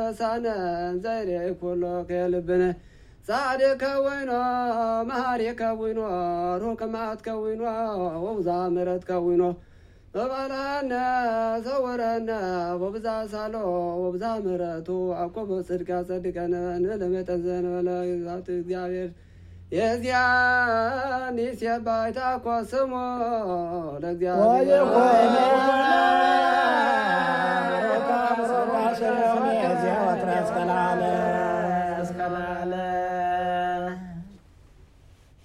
ረሳነ ዘይሬ ኩሎ ከልብነ ጻድቅ ከዊኖ መሃሪ ከዊኖ ሩቅ መዓት ከዊኖ ወብዛ ምሕረት ከዊኖ በባልሃነ ሰውረነ ወብዛ ሳሎ ወብዛ ምሕረቱ አኮበ ጽድቅ ያጸድቀነ ንለመጠን ዘንበለ ግዛት እግዚአብሔር የዚያን ይሴባይታ ኮ ስሞ ለእግዚአብሔር